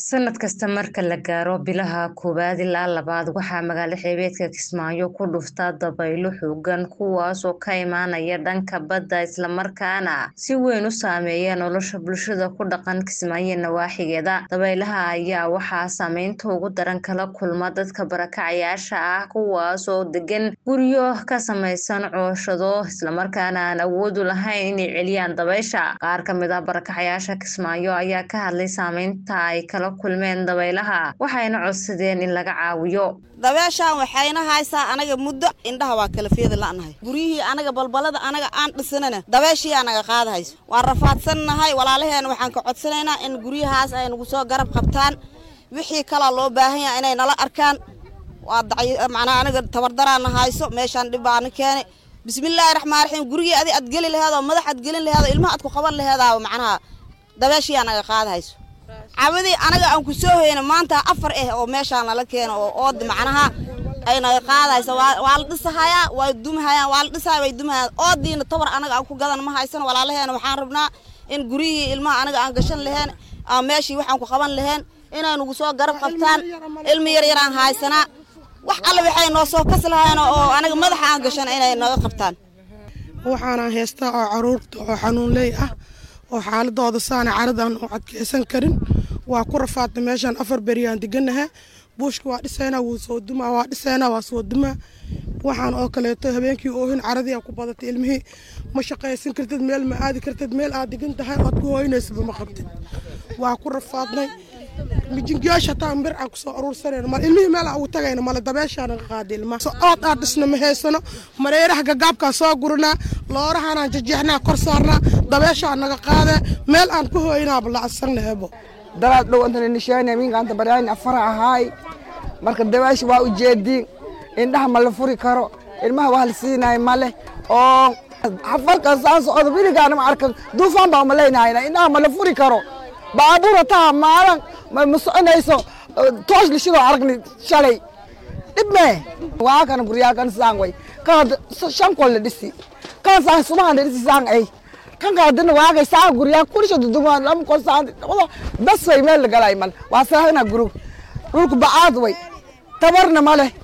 sanad kasta marka la gaaro bilaha koowaad ilaa labaad waxaa magaalo xeebeedka kismaayo ku dhufta dabaylo xoogan kuwaasoo ka imaanaya dhanka badda islamarkaana si weyn u saameeya nolosha bulshada ku dhaqan kismaayo nawaaxigeeda dabaylaha ayaa waxaa saameynta ugu daran kala kulma dadka barakacayaasha ah kuwaasoo degan guryo ka samaysan cooshado islamarkaana aan awoodu lahayn inay celiyaan dabaysha qaar kamid ah barakacayaasha kismaayo ayaa ka hadlay saameynta ay kala kulmeen dabaylaha waxayna codsadeen in laga caawiyo dabeeshaan waxayna haysaa anaga muddo indhaha waa kala feeda la'nahay guryihii anaga balbalada anaga aan dhisanana dabeeshii anaga qaadahayso waan rafaadsannahay walaalaheena waxaan ka codsanaynaa in guryahaas ay nagu soo garab qabtaan wixii kalaa loo baahan yaha inay nala arkaan waa macnaa anaga tabardaraana hayso meeshaan dhib baana keenay bismillaahi raxmaan raxiim gurigii adi aad geli laheedoo madax aad gelin laheedoo ilmaha aad ku qaban laheedaa macnaha dabeeshii anaga qaadahayso cawadii anaga aan ku soo hoyna maanta afar ah oo meeshaan lala keeno oo ood macnaha ay naga qaadayso waa la dhisahayaa waa dumahayaan waa la dhisahaya way dumahayaan oodiina tabar anaga aan ku gadan ma haysano walaalaheena waxaan rabnaa in guryihii ilmaha anaga aan gashan laheen aan meeshii waxaan ku qaban laheen inay nagu soo garab qabtaan ilmi yar yaraan haysanaa wax alle waxay noo soo kas lahayn oo anaga madaxa aan gashan inay naga qabtaan waxaana heystaa oo caruurta oo xanuunley ah oo xaaladooda saana caradaan u adkeysan karin waa ku rafaadna meeshaan afar beriyaan deganaha buushka waa dhisaynaa wuu soo dumaa waa dhisaynaa waa soo dumaa waxaan oo kaleeto habeenkii oohin caradii ku badatay ilmihii ma shaqaysan kartid meel ma aadi kartid meel aad degan tahay ood ku hooynaysaba ma qabtid waa ku rafaadnay mijingiyaasha hataa bir aan kusoo aruursanayno mal ilmihii meel aan ugu tagayno male dabeeshaa naga qaaday ilmaha ood aad dhisna ma haysano mareeraha gagaabkaa soo guranaa loorahaanaan jajeexnaa kor saarnaa dabeeshaa naga qaadee meel aan ku hooynaaba lacagsannaebo dalaad dhow antana nishaani minkaanta baryaani afara ahaay marka dabeesha waa ujeediin indhaha ma la furi karo ilmaha wax la siinayo male oo xafarkan saan socdo wiligaana ma arkan duufaan baa umalaynahayna indhaha ma la furi karo baabuura taa maalan ma soconayso toosh lishidoo aragni shalay dhib mee waa kana guryaa kan saan way kan shan kol la dhisi kan saan subahan la dhisi saan ay kan kaadina waagay saan guryaa kulisha dudumaan lama kol saan bas way meel la galay mal waa saahina gurug dhulku bacaad way tabarna ma leh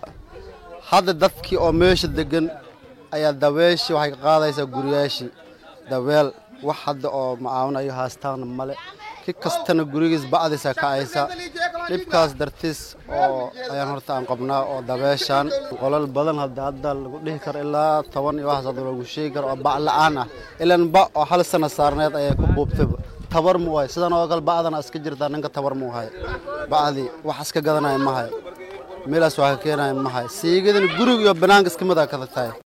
hadda dadkii oo meesha degan ayaa dabeeshii waxay ka qaadaysaa guryaashii dabeel wax hadda oo macaawinayo haastaana male ki kastana gurigiis ba'diisa kacaysa dhibkaas dartiis oo ayaan horta aan qabnaa oo dabeeshaan qolal badan hadda hadda lagu dhihi karo ilaa toban iyo waxaas hadda lagu sheegi karo oo bac la'aan ah ilan ba oo hal sana saarneed ayay ku buubtayba tabar mu wahay sidan oo kale ba'dana iska jirtaa ninka tabar mu hayo bacdii wax iska gadanaya ma hayo meelaas waa ka keenaya ma hayo siigadana gurig iyo banaanka iska mid a kada tahay